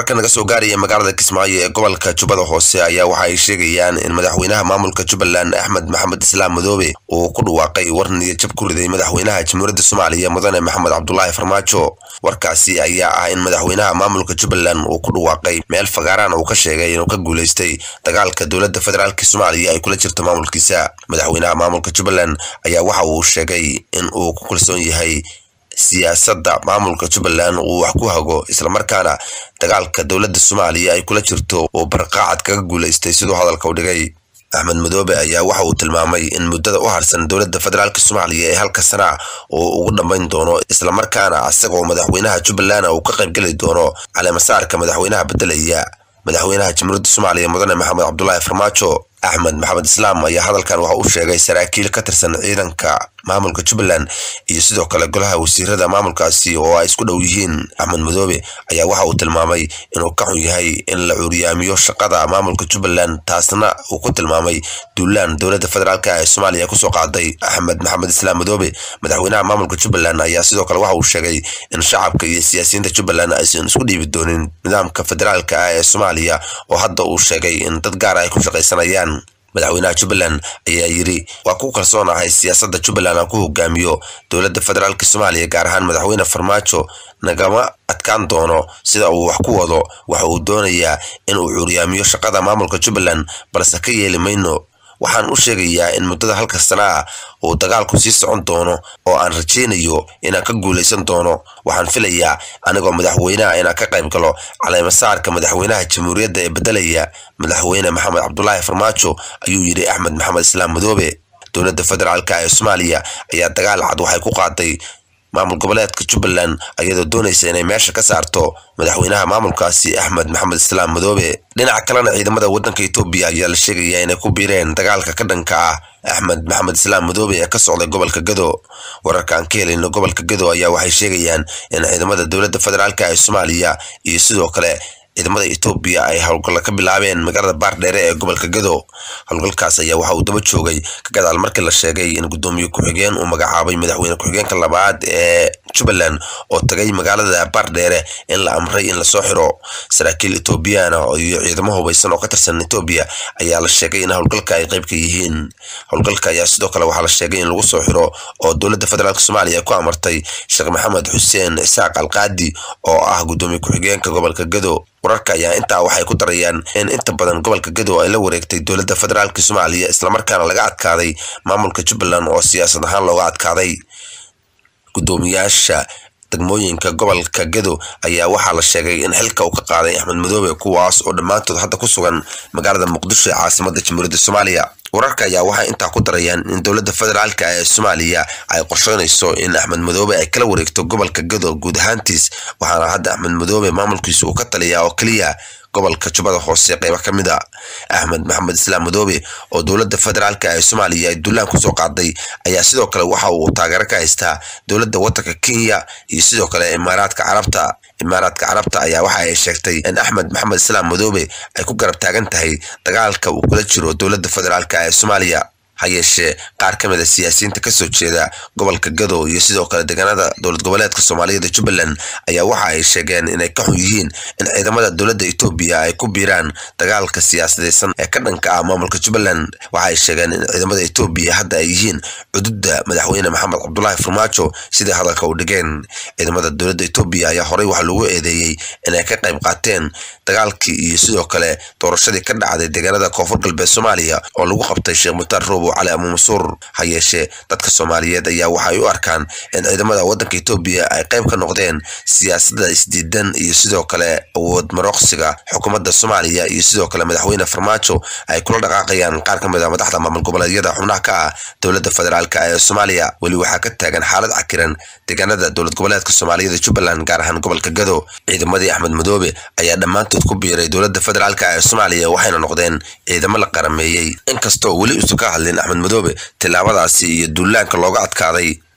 wararka naga soo gaaraya magaalada kismaayo ee gobolka jubbada hoose ayaa waxa ay sheegayaan in madaxweynaha maamulka jubbaland axmed maxamed islaam madoobe uu ku dhawaaqay war niyadjab ku riday madaxweynaha jamhuuriyadda soomaaliya mudane maxamed cabdulaahi farmaajo warkaasi ayaa ah in madaxweynaha maamulka jubbaland uu ku dhawaaqay meel fagaaraan uu ka sheegay inuu ka guulaystay dagaalka dowladda federaalk soomaaliya ay kula jirto maamulkiisa madaxweynaha maamulka jubbaland ayaa waxa uu sheegay in uu ku kalsoon yahay siyaasadda maamulka jubbaland uu wax ku hago islamarkaana dagaalka dowladda soomaaliya ay kula jirto uu barqaacad kaga guulaystay siduu hadalka u dhigay axmed madoobe ayaa waxa uu tilmaamay in muddada u harsan dowladda federaalk soomaaliya ee halka sana uu ugu dhammayn doono islamarkaana isagoo madaxweynaha jubbaland uu ka qaybgeli doono caleemasaarka madaxweynaha beddelaya madaxweynaha jamhuuriyadda soomaaliya mudane maxamed cabdulaahi farmaajo axmed maxamed islaam ayaa hadalkan waxa uu sheegay saraakiil ka tirsan ciidanka maamulka jubbaland iyo sidoo kale golaha wasiirada maamulkaasi oo ay isku dhow yihiin axmed madoobe ayaa waxa uu tilmaamay inuu ka xun yahay in la cuuriyaamiyo shaqada maamulka jubbaland taasna uu ku tilmaamay duulaan dowladda federaalk ee soomaaliya kusoo qaaday axmed maxamed islaam madoobe madaxweynaha maamulka jubbaland ayaa sidoo kale waxa uu sheegay in shacabka iyo siyaasiyiinta jubbaland aysan isku dhiibi doonin nidaamka federaalka ah ee soomaaliya oo hadda uu sheegay in dad gaar ay ku shaqaysanayaan madaxweynaha jubbaland ayaa yidhi waa ku kalsoonahay siyaasadda jubbaland aan ku hogaamiyo dowladda federaalk soomaaliya gaar ahaan madaxweyne farmaajo nagama adkaan doono sida uu wax ku wado waxa uu doonayaa in uu cuuriyaamiyo shaqada maamulka jubbaland balse ka yeeli mayno waxaan u sheegayaa in muddada halka sana ah uu dagaalku sii socon doono oo aan rajaynayo inaan ka guulaysan doono waxaan filayaa anigoo madaxweynaha inaan ka qayb galo caleemasaarka madaxweynaha jamhuuriyadda ee beddelaya madaxweyne maxamed cabdulaahi farmaajo ayuu yidhi axmed maxamed islaam madoobe dowladda federaalk ee soomaaliya ayaa dagaal cad waxay ku qaaday maamul goboleedka jubbaland ayadoo doonaysa inay meesha ka saarto madaxweynaha maamulkaasi axmed maxamed islaam madoobe dhinaca kalena ciidamada waddanka etoobiya ayaa la sheegayaa inay ku biireen dagaalka ka dhanka ah axmed maxamed islaam madoobe ee ka socday gobolka gado wararka aan ka helayno gobolka gado ayaa waxay sheegayaan in ciidamada dowladda federaalk ee soomaaliya iyo sidoo kale ciidamada etoobiya ay howlgalla ka bilaabeen magaalada baardheere ee gobolka gado howlgalkaas ayaa waxa uu daba joogay ka gadaal markii la sheegay in guddoomiye ku-xigeen uu magacaabay madaxweyne ku-xigeenka labaad ee jubbaland oo tagay magaalada baardheere in la amray in lasoo xiro saraakiil etoobiyana iyo ciidamo hubaysan oo ka tirsan etoobiya ayaa la sheegay in howlgalka ay qayb ka yihiin howlgalka ayaa sidoo kale waxaa la sheegay in lagu soo xiro oo dowladda federaalk soomaaliya ku amartay sheekh maxamed xuseen isaaq alqaadi oo ah guddoomiye ku-xigeenka gobolka gado wararka ayaa intaa waxay ku darayaan in inta badan gobolka gado ay la wareegtay dowladda federaalk soomaaliya islamarkaana laga adkaaday maamulka jubbaland oo siyaasad ahaan looga adkaaday guddoomiyaasha degmooyinka gobolka gado ayaa waxaa la sheegay in xilka uu ka qaaday axmed madoobe kuwaas oo dhammaantood hadda ku sugan magaalada muqdisho ee caasimada jamhuuriyadda soomaaliya wararka ayaa waxay intaa ku darayaan in dowladda federaalk ee soomaaliya ay qorsheynayso in axmed madoobe ay kala wareegto gobolka gado guud ahaantiis waxaana hadda axmed madoobe maamulkiisa uu ka taliyaa oo keliya gobolka jubbada hoose qeyba ka mid a axmed maxamed islaam madoobe oo dowladda federaalk ee soomaaliya ay duulaan kusoo qaaday ayaa sidoo kale waxa uu taageero ka haystaa dowladda waddanka kenya iyo sidoo kale imaaraadka carabta imaaraadka carabta ayaa waxa ay sheegtay in axmed maxamed islaam madoobe ay ku garab taagan tahay dagaalka uu kula jiro dowladda federaalk ee soomaaliya ha yeeshee qaar ka mid a siyaasiyiinta kasoo jeeda gobolka gado iyo sidoo kale deegaanada dowlad goboleedka soomaaliyeed ee jubbaland ayaa waxa ay sheegeen inay ka xun yihiin in ciidamada dowladda etoobiya ay ku biiraan dagaalka siyaasadeysan ee ka dhanka ah maamulka jubbaland waxa ay sheegeen in ciidamada etoobiya hadda ay yihiin cududda madaxweyne maxamed cabdulaahi farmaajo sidai hadalka u dhigeen ciidamada dowladda etoobiya ayaa horey waxaa lagu eedeeyey inay ka qayb qaateen dagaalkii iyo sidoo kale doorashadii ka dhacday deegaanada koonfur galbeed soomaaliya oo lagu qabtay sheekh mutaar roobo cali abuumasuur ha yeeshee dadka soomaaliyeed ayaa waxaay u arkaan in ciidamada waddanka etoobiya ay qayb ka noqdeen siyaasadda isdiidan iyo sidoo kale awood marooqsiga xukuumadda soomaaliya iyo sidoo kale madaxweyne farmaajo ay kula dhaqaaqayaan qaar ka mid a madaxda maamul goboleedyada xubnaha ka ah dowladda federaalk ee soomaaliya weli waxaa ka taagan xaalad cakiran deegaanada dowlad goboleedka soomaaliyada jubbaland gaar ahaan gobolka gado ciidamadii axmed madoobe ayaa dhammaantood ku biiray dowladda federaalk ee soomaaliya waxayna noqdeen ciidamo la qarameeyey inkastoo weli usu ka hadlin axmed madoobe tillaabadaasi iyo duulaanka looga adkaaday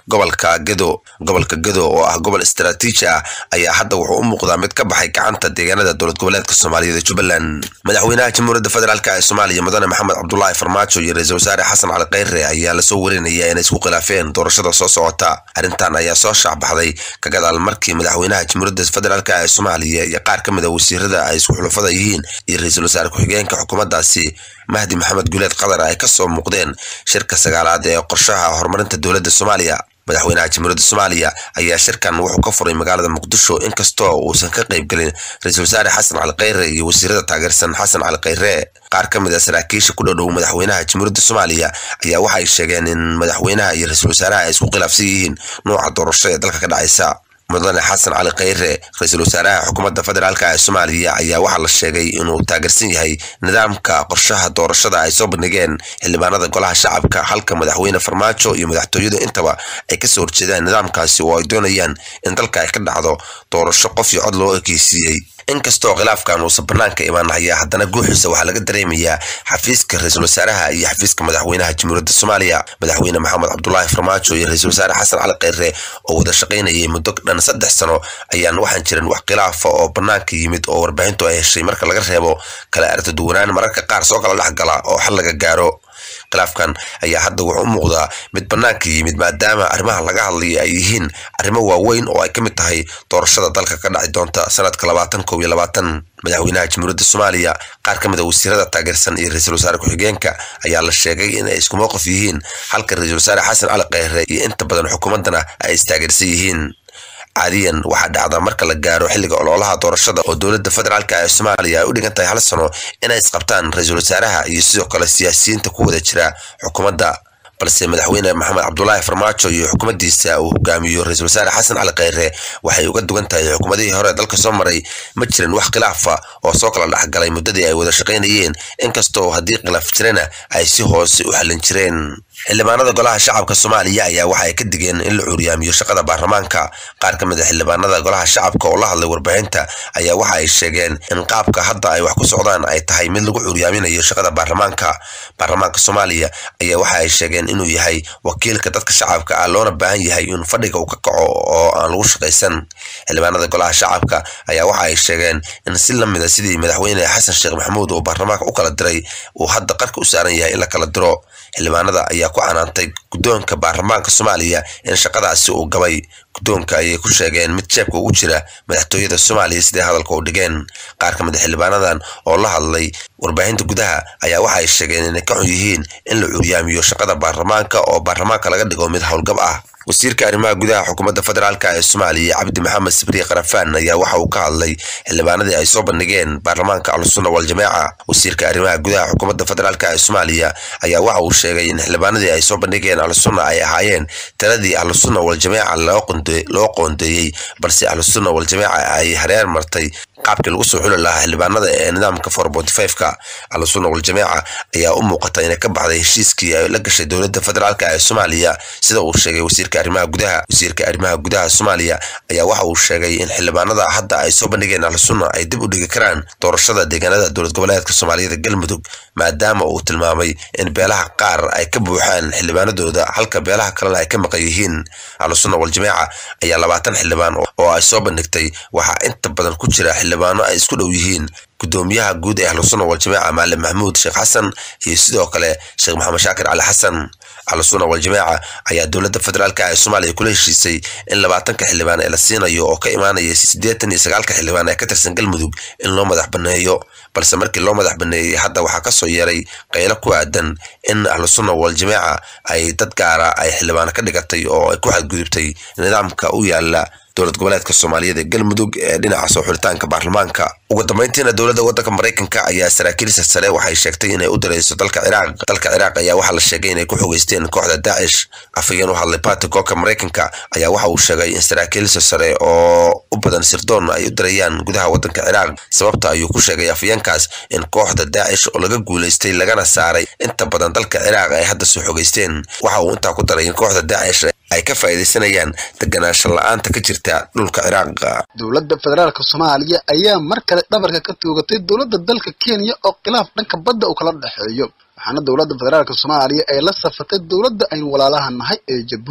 gobolka gedo gobolka gedo oo ah gobol istaraatiiji ah ayaa hadda wuxuu u muuqdaa mid ka baxay gacanta deegaanada dowlad goboleedka soomaaliyeed ee jubbaland madaxweynaha jamhuuriyadda federaalk ee soomaaliya mudane maxamed cabdulaahi farmaajo iyo ra-iisul wasaare xasan cali kheyre ayaa lasoo warinaya inay isku khilaafeen doorashada soo socota arrintan ayaa soo shaacbaxday ka gadaal markii madaxweynaha jamhuuriyadda federaalk ee soomaaliya iyo qaar ka mid a wasiirada ay isku xulufada yihiin iyo ra-iisul wasaare ku-xigeenka xukuumaddaasi mahdi maxamed guuleed qatar ay kasoo muuqdeen shirka sagaalaad ee qorshaha horumarinta dowladda soomaaliya madaxweynaha jamhuuriyadda soomaaliya ayaa shirkan wuxuu ka furay magaalada muqdisho inkastoo uusan ka qayb gelin ra-iisul wasaare xasan cali kheyre iyo wasiirada taageersan xasan cali kheyre qaar ka mid a saraakiisha ku dhodhow madaxweynaha jamhuuriyadda soomaaliya ayaa waxay sheegeen in madaxweynaha iyo ra-iisul wasaaraha ay isku khilaafsan yihiin nooca doorasho ee dalka ka dhacaysa mudane xasan cali kheyre ra-iisul wasaaraha xukuumadda federaalk ee soomaaliya ayaa waxaa la sheegay inuu taageersan yahay nidaamka qorshaha doorashada ay soo bandhigeen xildhibaanada golaha shacabka halka madaxweyne farmaajo iyo madaxtooyadu intaba ay kasoo horjeedaan nidaamkaasi oo ay doonayaan in dalka ay ka dhacdo doorasho qof iyo cod loo ekeysiiyey inkastoo khilaafkan uusan banaanka imaanhaya haddana guuxiisa waxaa laga dareemayaa xafiiska ra-iisul wasaaraha iyo xafiiska madaxweynaha jamhuuriyadda soomaaliya madaxweyne maxamed cabdulaahi farmaajo iyo ra-iisul wasaare xasan cali kheyre oo wada shaqaynayay muddo dhan saddex sano ayaan waxaan jirin wax khilaafa oo banaanka yimid oo warbaahintu ay heshay marka laga reebo kala aragti duwanaan mararka qaar soo kala dhexgala oo xal laga gaaro khilaafkan ayaa hadda wuxuu u muuqdaa mid banaanka yimid maadaama arrimaha laga hadlaya ay yihiin arrimo waaweyn oo ay ka mid tahay doorashada dalka ka dhaci doonta sanadka labaatan kow iyo labaatan madaxweynaha jamhuuriyadda soomaaliya qaar ka mid a wasiirada taageersan iyo ra-iisul wasaare ku-xigeenka ayaa la sheegay in ay isku mowqif yihiin halka ra-iisul wasaare xasan cali kheyre iyo inta badan xukuumaddana ay istaageersan yihiin caadiyan waxaa dhacda marka la gaaro xilliga ololaha doorashada oo dowladda federaalk ee soomaaliya ay u dhigan tahay hal sano inay isqabtaan ra-iisul wasaaraha iyo sidoo kale siyaasiyiinta ku wada jira xukuumadda balse madaxweyne maxamed cabdulaahi farmaajo iyo xukuumaddiisa uu hogaamiyo ra-iisul wasaare xasan cali kheyre waxay uga dugan tahay xukuumadihii hore dalka soo maray ma jirin wax khilaafa oo soo kala dhexgalay muddadii ay wada shaqaynayeen inkastoo haddii khilaaf jirana ay si hoose u xallin jireen xildhibaanada golaha shacabka soomaaliya ayaa waxa ay ka digeen in la cuuriyaamiyo shaqada baarlamaanka qaar ka mid a xildhibaanada golaha shacabka oo la hadlay warbaahinta ayaa waxa ay sheegeen in qaabka hadda ay wax ku socdaan ay tahay mid lagu cuuriyaaminayo shaqada baarlamaanka baarlamaanka soomaaliya ayaa waxa ay sheegeen inuu yahay wakiilka dadka shacabka ah loona baahan yahay in fadhiga uu ka kaco oo aan lagu shaqaysan xildhibaanada golaha shacabka ayaa waxa ay sheegeen in si lamida sidii madaxweyne xasan sheekh maxamuud uu baarlamaanka u kala diray uu hadda qarka u saaran yahay in la kala diro xildhibaanada ayaa ku canaantay guddoonka baarlamaanka soomaaliya in shaqadaasi uu gabay guddoonka ayay ku sheegeen mid jeebka ugu jira madaxtooyada soomaaliya siday hadalka u dhigeen qaar ka mid a xildhibaanadan oo la hadlay warbaahinta gudaha ayaa waxa ay sheegeen inay ka xun yihiin in la curyaamiyo shaqada baarlamaanka oo baarlamaanka laga dhigo mid howlgab ah wasiirka arrimaha gudaha xukuumadda federaalk ee soomaaliya cabdi maxamed sabriye karafaan ayaa waxa uu ka hadlay xildhibaanadii ay soo bandhigeen baarlamaanka ahlusunna waljamaaca wasiirka arrimaha gudaha xukuumadda federaalk ee soomaaliya ayaa waxa uu sheegay in xildhibaanadii ay soo bandhigeen ahlusunna ay ahaayeen taladii ahlusunna waljamaaca loo qoondeeyey balse ahlusunna waljamaaca ay hareer martay qaabkii lagu soo xuli lahaa xildhibaanada ee nidaamka ka ahlusunna waljamaaca ayaa u muuqata inay ka baxday heshiiskii ay la gashay dowladda federaalk ee soomaaliya sida uu sheegay wasiirka arrimaha gudaha wasiirka arrimaha gudaha soomaaliya ayaa waxa uu sheegay in xildhibaanada hadda ay soo bandhigeen ahlusunna ay dib u dhigi karaan doorashada deegaanada dowlad goboleedka soomaaliyada galmudug maadaama uu tilmaamay in beelaha qaar ay ka buuxaan xildhibaanadooda halka beelaha kalena ay ka maqan yihiin ahlusunna waljamaaca ayaa labaatan xildhibaan oo ay soo bandhigtay waxaa inta badan ku jira xildhibaano ay isku dhow yihiin gudoomiyaha guud ee ahlusunna waljamaaca maalim maxamuud sheekh xasan iyo sidoo kale sheekh maxamed shaakir cali xasan ahlusunna waljamaaca ayaa dowladda federaalk ee soomaaliya kula heshiisay in labaatanka xildhibaan ee la siinayo oo ka imaanaya siddeetan iyo sagaalka xildhibaan ee ka tirsan galmudug in loo madax baneeyo balse markii loo madax baneeyey hadda waxaa kasoo yeeray qaylo ku aadan in ahlusunna waljamaaca ay dad gaara ay xildhibaano ka dhigatay oo ay ku xadgudubtay nidaamka u yaala dowlad goboleedka soomaaliyeed ee galmudug ee dhinaca soo xulitaanka baarlamaanka ugu dambeyntiina dowladda waddanka maraykanka ayaa saraakiilsa sare waxay sheegtay inay u dirayso dalka ciraaq dalka ciraaq ayaa waxaa la sheegay inay ku xogeysteen kooxda daacish afhayeen u hadlay batigooka maraykanka ayaa waxa uu sheegay in saraakiilsa sare oo u badan sirdoon ay u dirayaan gudaha waddanka ciraaq sababta ayuu ku sheegay afhayeenkaas in kooxda daacish oo laga guulaystay lagana saaray inta badan dalka ciraaq ay hadda soo xogeysteen waxa uu intaa ku daray in kooxda daacish ay ka faa'iidaysanayaan deganaansho la-aanta ka jirta dhulka ciraaq dowladda federaalka soomaaliya ayaa mar kale dhabarka ka toogatay dowladda dalka kenya oo khilaaf dhanka badda uu kala dhexeeyo waxaana dowladda federaalka soomaaliya ay la safatay dowladda aynu walaalaha nahay ee jabuuti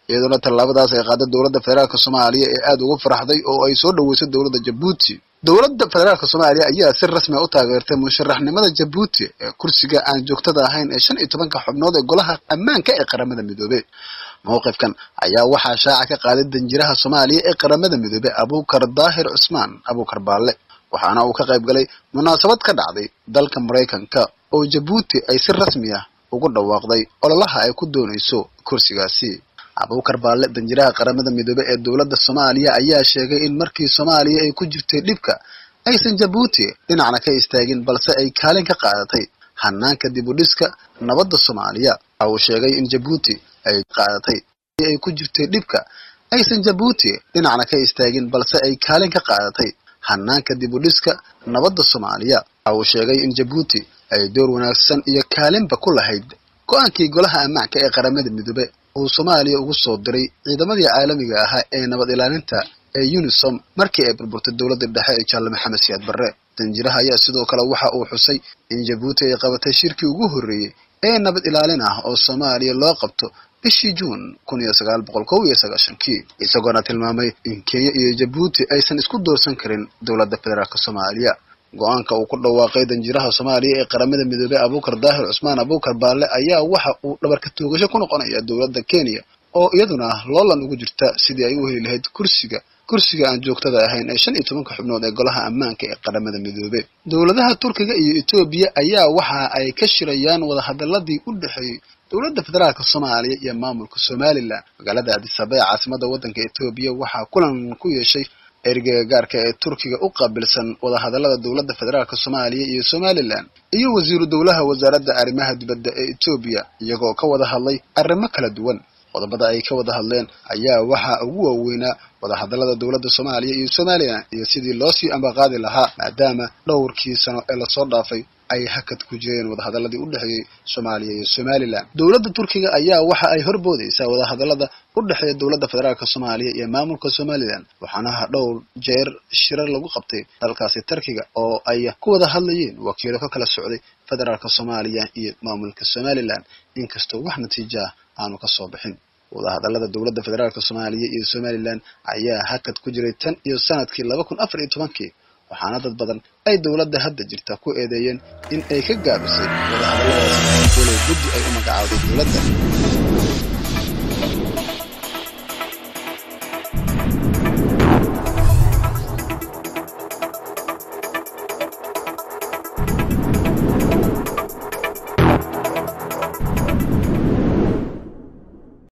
iyadoona tallaabadaas ay qaaday dowladda federaalka soomaaliya ee aada ugu faraxday oo ay soo dhaweysay dowladda jabuuti dowladda federaalka soomaaliya ayaa si rasmi a u taageertay musharaxnimada jabuuti ee kursiga aan joogtada ahayn ee shan iyo tobanka xubnood ee golaha ammaanka ee qaramada midoobey mowqifkan ayaa waxaa shaaca ka qaaday danjiraha soomaaliya ee qaramada midoobey abuukar daahir cusmaan abuukar baalle waxaana uu ka qayb galay munaasabad ka dhacday dalka maraykanka oo jabuuti ay si rasmi ah ugu dhawaaqday ololaha ay ku doonayso kursigaasi abuukar baalle danjiraha qaramada midoobey ee dowladda soomaaliya ayaa sheegay in markii soomaaliya ay ku jirtay dhibka aysan jabuuti dhinacna ka istaagin balse ay kaalin ka qaadatay hanaanka dib u dhiska nabadda soomaaliya waxa uu sheegay in jabuuti ay qaadatay ay ku jirtay dhibka aysan jabuuti dhinacna ka istaagin balse ay kaalin ka qaadatay hanaanka dib u dhiska nabadda soomaaliya waxa uu sheegay in jabuuti ay door wanaagsan iyo kaalinba ku lahayd go-aankii golaha ammaanka ee qaramada midoobe uu soomaaliya ugu soo diray ciidamadii caalamiga ahaa ee nabad ilaalinta ee unisom markii ay burburtay dowladda dhexe ee jaalle maxamed siyaad barre danjiraha ayaa sidoo kale waxa uu xusay in jabuuti ay qabatay shirkii ugu horreeyey ee nabad ilaalin ah oo soomaaliya loo qabto bishii juun kun iyo sagaal boqol kow iyo sagaashankii isagoona tilmaamay in kenya iyo jabuuti aysan isku doorsan karin dowladda federaalka soomaaliya go-aanka uu ku dhawaaqay danjiraha soomaaliya ee qaramada midoobey abuukar daahir cusmaan abuukar baalle ayaa waxa uu dhabarka toogasho ku noqonaya dowladda kenya oo iyaduna loolan ugu jirta sidii ay u heli lahayd kursiga kursiga aan joogtada ahayn ee shan iyo tobanka xubnood ee golaha ammaanka ee qaramada midoobe dowladaha turkiga iyo etoobiya ayaa waxa ay ka shirayaan wadahadaladii u dhexeeyey dowladda federaalka soomaaliya iyo maamulka somalilan magaalada adisaba ee caasimada waddanka etoobiya waxaa kulan ku yeeshay ergeyga gaarka ee turkiga u qaabilsan wadahadalada dowladda federaalka soomaaliya iyo somalilan iyo wasiiru dowlaha wasaaradda arrimaha dibadda ee etoobiya iyagoo ka wada hadlay arrimo kala duwan qodobada ay ka wada hadleen ayaa waxaa ugu waaweynaa wadahadalada dowladda soomaaliya iyo somalilan iyo sidii loo sii ambaqaadi lahaa maadaama dhowrkii sano ee lasoo dhaafay ay hakad ku jireen wadahadaladii u dhexeeyey soomaaliya iyo somalilan dowladda turkiga ayaa waxa ay horboodaysaa wadahadalada u dhexeeya dowladda federaalka soomaaliya iyo maamulka somalilan waxaana dhowr jeer shirar lagu qabtay dalkaasi turkiga oo ay ku wada hadlayeen wakiilo ka kala socday federaalka soomaaliya iyo maamulka somalilan inkastoo wax natiija ah aanu ka soo bixin wadahadalada dowladda federaalka soomaaliya iyo somalilan ayaa hakad ku jiray tan iyo sanadkii laba kun afar iyo tobankii waxaana dad badan ay dowladda hadda jirta ku eedeeyeen in ay ka gaabisay wadahadaladaas walow guddi ay u magacaawday dowladda